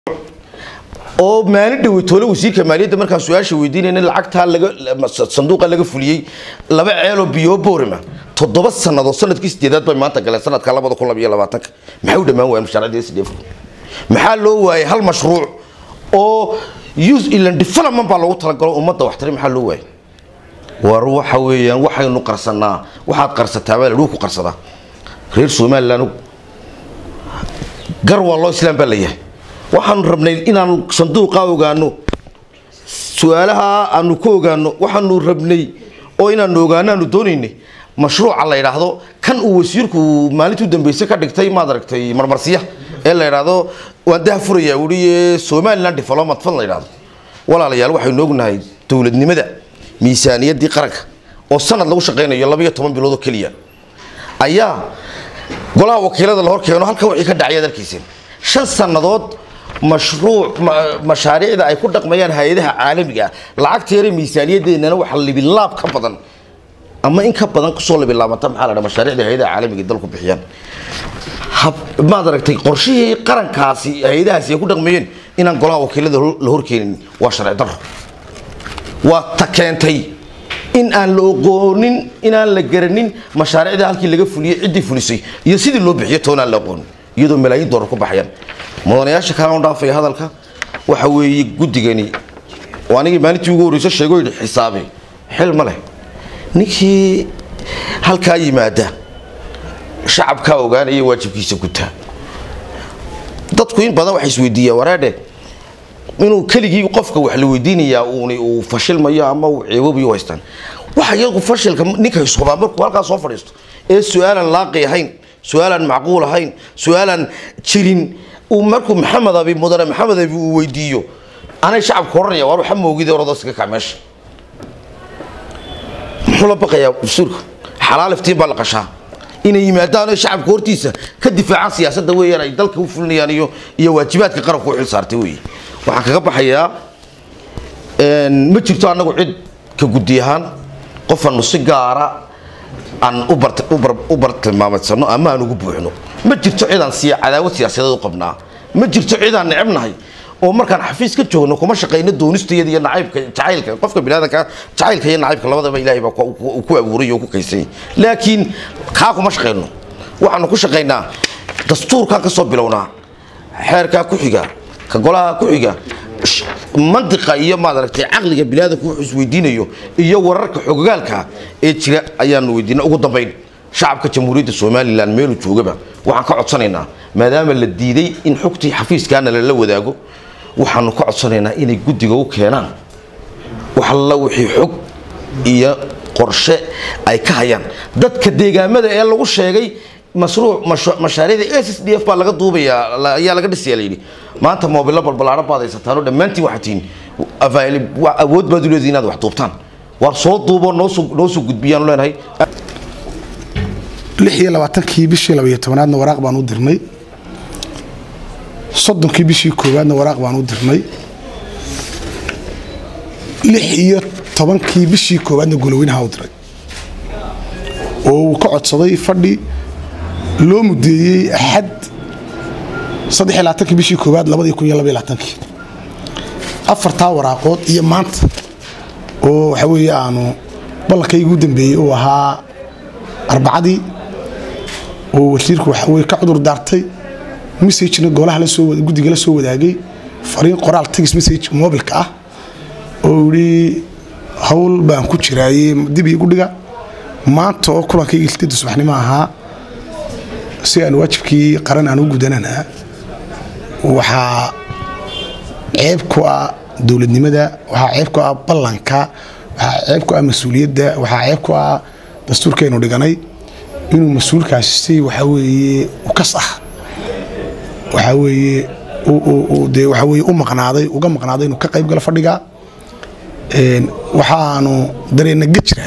oo maalin dhaweytoole wasiirka maaliyadda markaan su-aasha weydiinayna lacagtaa laga sanduuqa laga fuliyey laba ceeloo biyo boorima toddoba sannadood sanadkii sideedaad bay maanta galeen sanadka labada kun labiyo labaatanka maxay u dhammaan waayeen mashaariicda sdf maxaa loo waayay hal mashruuc oo use ilan development baa loogu talagalo ummadda waxtari maxaa loo waayay war waxa weeyaan waxaynu qarsanaa waxaad qarsataa baa ladhuu ku qarsadaa reer somaliland gar waa loo islaam baa layahay waxaanu rabnay inaanu sanduuqa ogaano su-aalaha aanu ku ogaano waxaanu rabnay oo inaanu ogaano aanu doonaynay mashruuca la yidhaahdo kan uu wasiirku maalintii u dambeysay ka dhigtay maad aragtay marmarsiya ee la yidhaahdo waan daha furayaa wuri somaliland development fund la yidhaahdo walaalayaal waxaynu ognahay dowladnimada miisaaniyaddii qaranka oo sanad lagu shaqaynayo labayo toban bilood oo keliya ayaa golaha wakiilada la horkeeno halkan wixii ka dhacay dalkiiseen shan sannadood mashruuc mashaariicda ay ku dhaqmayaan hay-adaha caalamiga ah lacagta yare miisaaniyadeennana waxa libilaab ka badan ama in ka badan kusoo libilaabanta maxaa la dhaha mashaariicda hay-adaha caalamiga dalku bixiyaan maad aragtay qorshihii qarankaasi hay-adahaasi ay ku dhaqmayeen inaan golaha wakiilada la horkeenin waa sharci daro waa ta keentay in aan la oqoonin inaan la garanin mashaariicda halkii laga fuliyey ciddii fulisay iyo sidii loo bixiyo toonaan la aqoonin iyadoo malaayiin doolar ku baxayaan mudanayaasha kale aan dhaafaya hadalka waxa weeye guddigani oo anigii maalintii ugu horreysa sheego yidhi xisaabi xil ma leh ninkii halkaa yimaada shacabkaa ogaanaya waajibkiisa gutaa dadku in badan waxay isweydiiyaan wareedhe inuu keligii qofka wax la weydiinayaa uun uu fashilmayo ama uu ceeboobayo u haystaan waxa iyagu fashilka ninka hubaa markuu halkaa soo fadhiisto ee su-aalan laaqi ahayn su-aalan macquul ahayn su-aalan jirin uu markuu maxamed abi mudane maxamed abi uu weydiiyo anay shacabka oranaya waar waxa moogida orado iska kac meesha muxuu la baqayaa dastuurka xalaal iftiin baa la qashaa inay yimaadaan oo shacabka hortiisa ka difaacaan siyaasadda weeyaan ay dalka u fulinayaan iyo iyo waajibaadka qaranku u xil saartay weeye waxaan kaga baxayaa ma jirto annagu cid ka guddi ahaan qofanu si gaara aan u bartilmaamadsano ama aan ugu buuxno ma jirto cidaan siya cadaawad siyaasadeed u qabnaa ma jirto cidaan necebnahay oo markaan xafiis ka joogno kuma shaqayno doonistayada iyo nacaybka jacaylka qofka biniaadanka jacaylka iyo nacaybka labadaba ilaahay baa ku abuuray oo ku kaysay laakiin kaa kuma shaqayno waxaanu ku shaqaynaa dastuurkaa ka soo bilownaa xeerkaa ku xiga ka golaha ku xiga mantiqa iyo maad aragtay caqliga biniaadanku wuxuu isweydiinayo iyo wararka xogogaalka ee jira ayaanu weydiina ugu dambayn shacabka jamhuuriyadda somalilan meeluu joogaba waxaan ka codsanaynaa maadaama la diiday in xogtii xafiiskaana lala wadaago waxaanu ka codsanaynaa inay guddiga u keenaan wax alla wixii xog iyo qorshe ay ka hayaan dadka deegaamada ee lagu sheegay mashruuc mashaariicda s s d f baa laga duubayaa ayaa laga dhisaya layidhi maanta moobilo balbalaaro baad haysataanoo dhammaantiin waxaa tihiin awood baad u leedihin inaad wax duubtaan waar soo duuboo noosoo noo soo gudbiyaanu leenahay lix iyo labaatankii bishii labaiyo tobanaadna waraaq baan u dirnay soddonkii bishii koowaadna waraaq baan u dirnay lix iyo tobankii bishii koowaadna goloweynaha u diray oo uu ka codsaday fadhi loo mudeeyey axad saddex iyo labaatankii bishii koowaad labadii kun iyo labaiyo labaatankii afartaa waraaqood iyo maanta oo waxa weeye aanu ballankayga u dambeeyey uu ahaa arbacadii oo wasiirku waxaweye ka cudur daartay messagena golaha guddiga la soo wadaagay fariin qoraal tagis message mobilka ah oo yidhi hawl baan ku jiraaye dib iigu dhiga maanta oo kulankayga sideedda subaxnimo ahaa si aan waajibkii qaran aan u gudanana waxaa ceeb ku ah dowladnimada waxaa ceeb ku ah ballanka waxaa ceeb ku ah mas-uuliyadda waxaa ceeb ku ah dastuurkaynu dhiganay inuu mas-uulkaasi si waxaa weeye ukas ah waxaa weeye de waxaa weeye u maqnaaday uga maqnaaday inuu ka qayb galo fadhiga waxaanu dareenna ga jira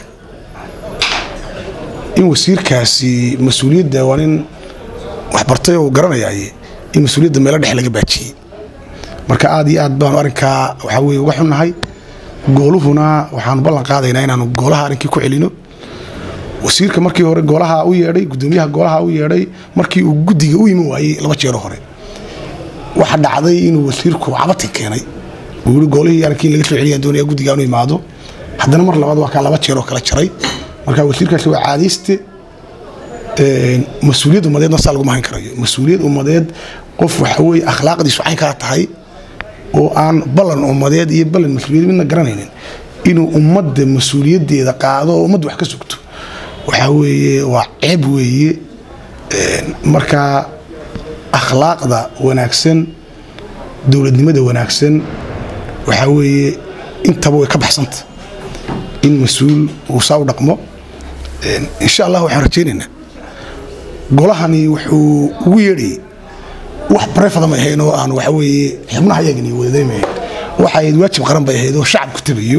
in wasiirkaasi mas-uuliyadda waa nin waxbartay oo garanayaaye in mas-uuliyadda meelo dhex laga baajiyey marka aad iyo aad baanu arrinkaa waxaa weye uga xunnahay gooluhuna waxaanu ballan qaadaynaa inaanu goolaha arrinkii ku celino wasiirka markii hore goolaha u yeedhay gudoomiyaha goolaha u yeedhay markii uu guddiga u iman waayey laba jeero hore waxa dhacday inuu wasiirku cabati keenay uu yiri golihii arkii laga soo celiyay doonaya guddiga inuu imaado haddana mar labaad waa kaa laba jeer oo kala jaray marka wasiirkaasi waa caadayste mas-uuliyad ummadeedna saa laguma hayn karayo mas-uuliyad ummadeed qof waxa weeye akhlaaqdiisu caynkaa tahay oo aan ballan ummadeed iyo ballan mas-uuliyad midna garanaynin inuu ummadda mas-uuliyaddeeda qaado oo ummadda wax ka sugto waxaa weeye waa ceeb weeye marka akhlaaqda wanaagsan dowladnimada wanaagsan waxaa weeye intaba way ka baxsanta in mas-uul uu saa u dhaqmo insha allah waxaan rajaynaynaa golahani wuxuu ugu yeedhayay wax barefada may ahayn oo aan waxa weeye xubnaha yagani wadadaymay ahayn waxa ahayd waajib qaran bay ahayd oo shacabku tabayo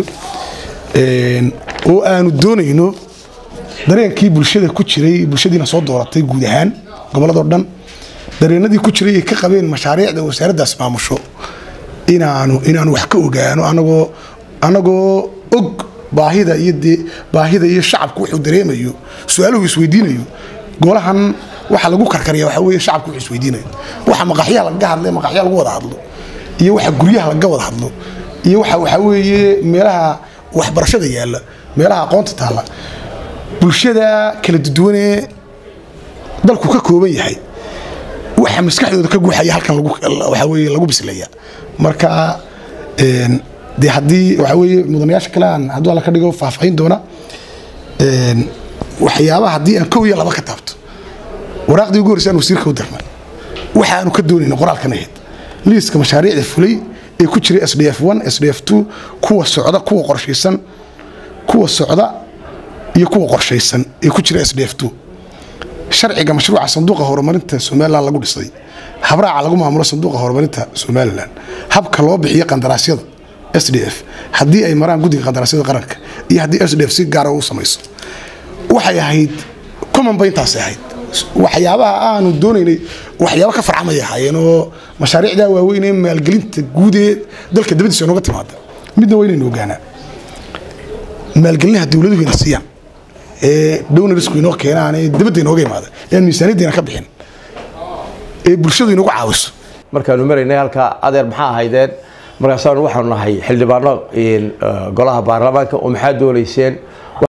oo aanu doonayno dareenkii bulshada ku jiray bulshadiina soo dooratay guud ahaan gobolladoo dhan dareenadii ku jiray ay ka qabeen mashaariicda wasaaraddaas maamusho inaanu inaanu wax ka ogaano anagoo anagoo og baahida iyo dee baahida iyo shacabku wuxuu dareemayo su-aaluhu isweydiinayo golahan waxa lagu karkariya waxa weeye shacabku wuxuu isweydiinayo waxa maqaxyaha lagaga hadlay maqaxyaha lagu wada hadlo iyo waxa guryaha lagaga wada hadlo iyo waxa waxa weeye meelaha waxbarashada yaalla meelaha aqoonta taalla bulshada kala duwanee dalku ka kooban yahay waxa maskaxdooda ka guuxaya halkan lagu waxa weeye lagu bislaya marka dee haddii waxa weeye mudanayaasha kale aan hadduu alla ka dhigo faahfaahin doona waxyaabaha haddii aan kow iyo laba ka taabto waraaqdii ugu horreysay aan wasiirka u dirnay waxa aanu ka doonayna qoraalkan ahayd liiska mashaariicda fulay ee ku jiray s d f one s d f two kuwa socda kuwa qorshaysan kuwa socda iyo kuwa qorshaysan ee ku jira s d f two sharciga mashruuca sanduuqa horumarinta somalilan lagu dhisay habraaca lagu maamulo sanduuqa horumarinta somalilan habka loo bixiyo qandaraasyada s d f haddii ay maraan guddiga qandaraasyada qaranka iyo haddii s d f si gaara u samayso waxay ahayd common ba intaasay ahayd waxyaabaha aanu doonaynay waxyaaba ka farcamay ahaayeen oo mashaariicdaa waaweyn ee maalgelinta guud ee dalka dabadiisa nooga timaada midna waa inaynu ogaanaa maalgelinaha dowladuhu ina siiyaan ee downarisku inoo keenaan ee dabadda inooga imaada ee aan miisaaniyaddiina ka bixin ee bulshadu inagu caawiso markaanu maraynay halkaa adeer maxaa ahaydeen markaasaanu waxaanu nahay xildhibaano golaha baarlamaanka oo maxaa doonayseen